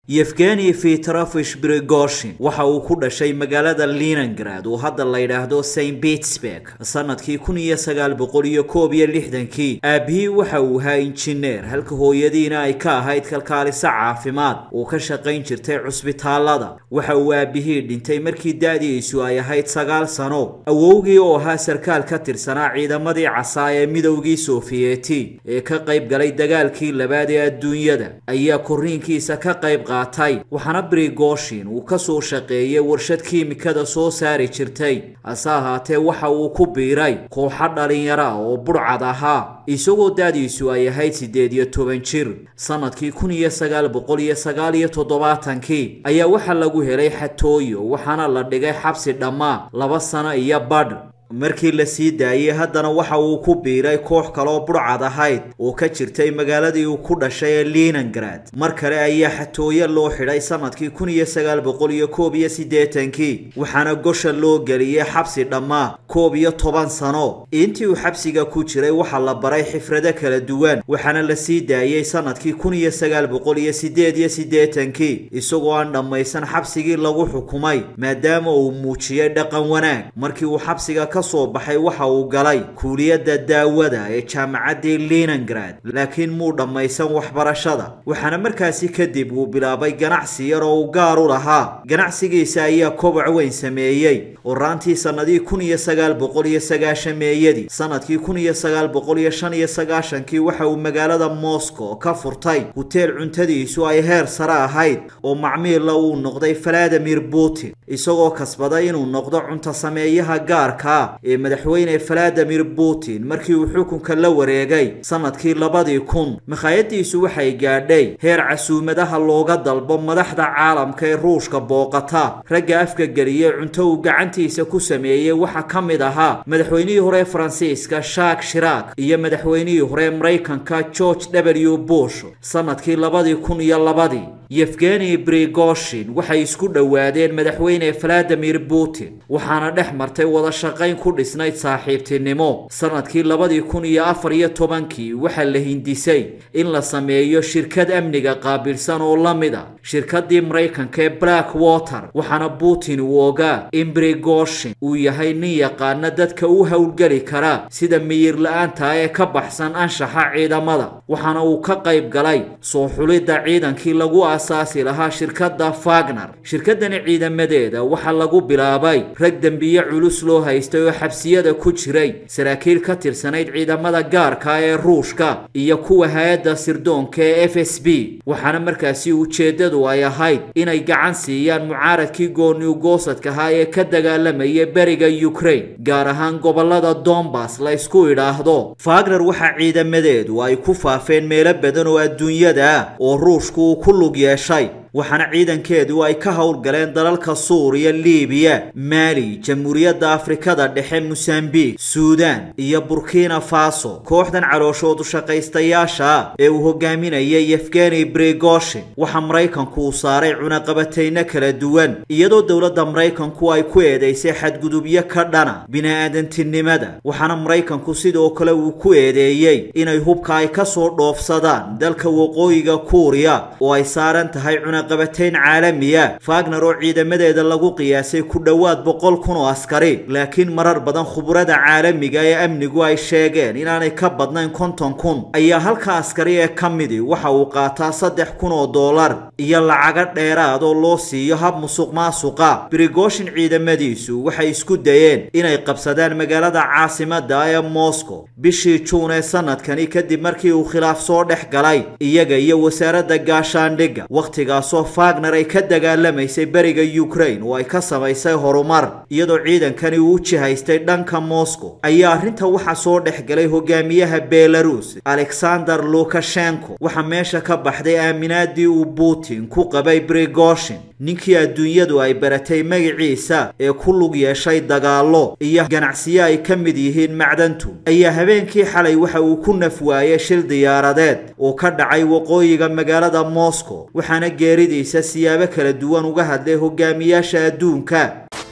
yefgeni fitrafish brigoshin waxa uu ku dhashay magaalada leningrad oo hadda la yidhaahdo st pittsburg sanadkii kun iyo sagaal boqol iyo koob iyo lixdankii aabihii waxa uu ahaa injineer halka hooyadiina ay ka ahayd kalkaaliso caafimaad oo ka shaqayn jirtay cusbitaalada waxa uu aabihii dhintay markii da-diisu ay ahayd sagaal sano awowgii oo ahaa sarkaal ka tirsanaa ciidamadii casaa ee midowgii sofiyeeti ee ka qayb galay dagaalkii labaad ee adduunyada ayaa korriinkiisa ka qayb qaatay waxaana brigoshin uu ka soo shaqeeyay warshad kiimikada soo saari jirtay hase ahaatee waxa uu ku biiray kooxo dhalinyaro ah oo budhcad ahaa isagoo da-diisu ay ahayd siddeed iyo toban jir sanadkii kun iyo sagaal boqol iyo sagaal iyo toddobaatankii ayaa waxaa lagu helay xatooyo waxaana la dhigay xabsi dhammaa laba sano iyo badh markii la sii daayey haddana waxa uu ku biiray koox kaloo budhcad ahayd oo ka jirtay magaaladii uu ku dhashay ee leningrad mar kale ayaa xatooyo loo xidhay sanadkii kun iyo sagaal boqol iyo koob iyo siddeetankii waxaana gosha loo geliyey xabsi dhammaa koob iyo toban sano intii uu xabsiga ku jiray waxaa la baray xifrado kala duwan waxaana la sii daayey sanadkii kun iyo sagaal boqol iyo siddeed iyo siddeetankii isagoo aan dhammaysan xabsigii lagu xukumay maadaama uu muujiyey dhaqan wanaag markii uu xabsiga ka soo baxay waxa uu galay kuuliyadda daawada ee jaamacaddii leningrad laakiin muu dhammaysan waxbarashada waxaana markaasi kadib uu bilaabay ganacsi yar oo uu gaar u lahaa ganacsigiisa ayaa koboc weyn sameeyey oo raantii sannadii kun iyo sagaal boqol iyo sagaashameeyadii sanadkii kun iyo sagaal boqol iyo shan iyo sagaashankii waxa uu magaalada moscow ka furtay huteel cuntadiisu ay heer sare ahayd oo macmiilla uu noqday valadimir putin isagoo kasbaday inuu noqdo cunto sameeyaha gaarka ee madaxweyne valadimir putin markii uu xukunka la wareegay sanadkii labadii kun makhaayadiisu waxay gaadhay heer casuumadaha looga dalbo madaxda caalamka ee ruushka booqata ragga afka geliyey cunto uu gacantiisa ku sameeyey waxaa ka mid ahaa madaxweynihii hore faransiiska shak shirak iyo madaxweynihii hore maraykanka george w bush sanadkii labadii kun iyo labadii yefgeni brigoshin waxay isku dhowaadeen madaxweyne valadimir putin waxaana dhex martay wada shaqayn ku dhisnayd saaxiibtinimo sanadkii labadii kun iyo afar iyo tobankii waxaa la hindisay in la sameeyo shirkad amniga qaabilsan oo la mid a shirkadii maraykanka ee black water waxaana putin uu ogaa in brigoshin uu yahay nin yaqaana dadka u howlgeli kara sida miyir la-aanta ee ka baxsan anshaxa ciidamada waxaana uu ka qayb galay soo xulidda ciidankii lagu asaasi lahaa shirkadda fagner shirkadani ciidamadeeda waxaa lagu bilaabay rag dembiye culus loo haystay oo xabsiyada ku jiray saraakiil ka tirsanayd ciidamada gaarka ee ruushka iyo kuwa hay-adda sirdoonka ee f s b waxaana markaasi ujeeddadu ay ahayd inay gacan siiyaan mucaaradkii gooniw goosadka ahaa ee ka dagaalamayay beriga ukraine gaar ahaan gobolada dombas la ysku idhaahdo fagner waxaa ciidamadeedu ay ku faafeen meelo badan oo adduunyada ah oo ruushku uu ku lug yeeshay waxaana ciidankeedu ay ka howlgaleen dalalka suuriya liibiya maali jamhuuriyadda afrikada dhexe mosambik suudan iyo burkina faso kooxdan calooshoodu shaqaystayaasha ee uu hogaaminayay yefgeni brigoshin waxaa maraykanku uu saaray cunaqabatayno kala duwan iyadoo dowladda maraykanku ay ku eedeysay xadgudubyo ka dhana bini-aadantinimada waxaana maraykanku sidoo kale uu ku eedeeyey inay hubka ay kasoo dhoofsadaan dalka waqooyiga kuuriya oo ay saaran tahay qabatayn caalamiya fagner oo ciidamadeeda lagu qiyaasay ku dhowaad boqol kun oo askari laakiin marar badan khuburada caalamiga ee amnigu ay sheegeen inaanay ka badnayn konton kun ayaa halka askari ee ka midi waxa uu qaataa saddex kun oo dollar iyo lacago dheeraad oo loo siiyo hab musuq maasuqa brigoshin ciidamadiisu waxay isku dayeen inay qabsadaan magaalada caasimada ee moscow bishii juun ee sanadkani kadib markii uu khilaaf soo dhex galay iyaga iyo wasaaradda gaashaandhigga wakhtigaas oo fagner ay ka dagaalamaysay beriga ukraine oo ay ka samaysay horumar iyadoo ciidankani uu u jihaystay dhanka moscow ayaa arrinta waxaa soo dhex galay hogaamiyaha belarus alexander lukashenko waxaa meesha ka baxday aaminaadii uu putin ku qabay brigoshin ninkii adduunyadu ay baratay magaciisa ee ku lug yeeshay dagaallo iyo ganacsiyo ay ka mid yihiin macdantu ayaa habeenkii xalay waxa uu ku naf waayay shil diyaaradeed oo ka dhacay waqooyiga magaalada moscow waxaana geeridiisa siyaabo kala duwan uga hadlay hogaamiyaasha adduunka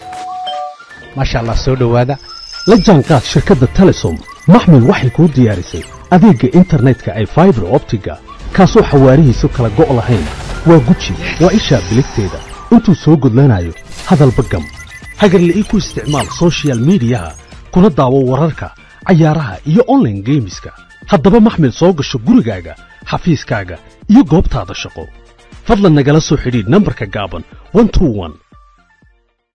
maasha allah soo dhowaada la jaanqaad shirkadda telesom maxmil waxay kuu diyaarisay adeegga internetka ay faibar optiga kaasoo xawaarihiisu kala go' lahayn waa guji waa ishaa biligteeda intuu soo gudlanayo hadalba gam hagarle ii ku isticmaal sochial midiyaha kuna daawo wararka cayaaraha iyo onlaine geemiska haddaba maxmil soo gasho gurigaaga xafiiskaaga iyo goobtaada shaqo fadlan nagala soo xidhiidh nambarka gaaban